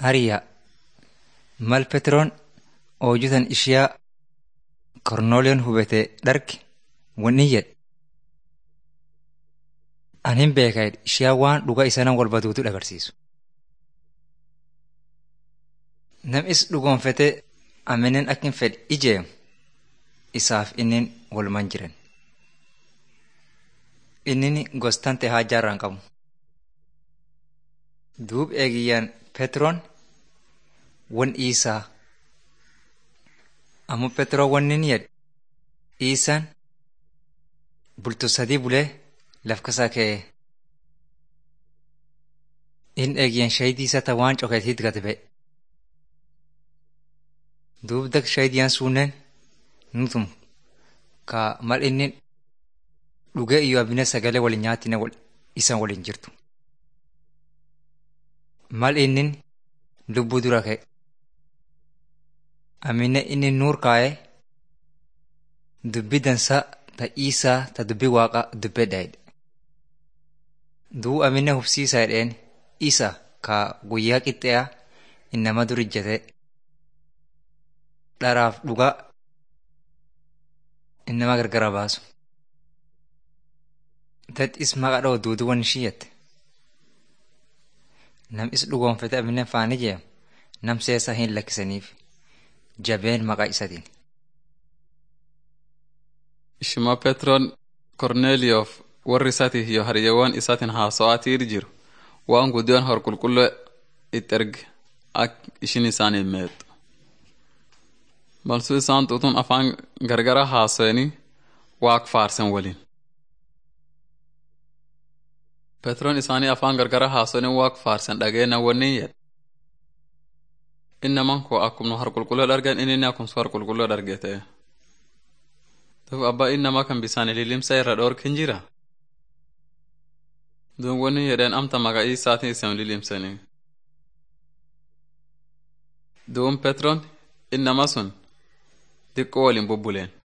Hariyaa mal Peteroon hojjetan ishiyaa Kornooliyoon hubate dharge wanni jedhe. Ani hin beekaa ishiyaa waan dhugaa isaanii wal baduutu agarsiisu. Namis dhugoonfatee amaneen akka hin fedhe ijeemu isaaf inni walumaan jiran. Inni gostaan ta'e haajaa irraan qabu. Duub eegiyyaan Peteroon wan isaa ammoo Peteroon wanni inni jedhe isaan bulto sadii bulee laf kasaa ka'ee inni eegiyyaan shahidii isaa ta'e waan cokeetiitti gad ba'e. Duub dak shahidiyaan suunneen nutum ka mal inni dhugee iyyuu abinee sagalee waliin nyaatine isaan waliin jirtu. Mal inni lubbuu dura ka'e. Amine inni nuur kaa'ee dubbii dansaa ta isaa ta dubbii waaqa dubbee daa'edha. Duu amine hubsiisaa jedheen isa ka guyyaa qixxeeyaa innama dur ijjatee dharaaf dhugaa innama gargara baasu. Dadhis maqa dha'u duuduu waan ishii jette. Nam'is dhugoonfate amine faani jeemu nam seesaa hin lakkisaniif jabeen maqaa isatiin. Shima Petroon Korneeliyoof warri isaatiif yoo hariyeewwan isaatiin haasa'aatii jiru waan guddiyoon hor qulqulluu itti erge akka ishin isaanii meexxu. Malsuu isaan tuutuun afaan gargara haasa'anii waaq faarsan waliin. Petroon isaanii afaan gargara haasa'anii waaq faarsan dhageenya wanni jedhe. Innaman koo akkuma har qulqulluu argan inni akkuma har qulqulluu arge ta'e. Duf abbaa innamaa kan bisaan lilimsa irra dhoorkin jira. Duun wanni jedheen amta maqaa isaatiin isin lilimsanii. Duun Petroon innama sun xiqqoo waliin bubbuleen.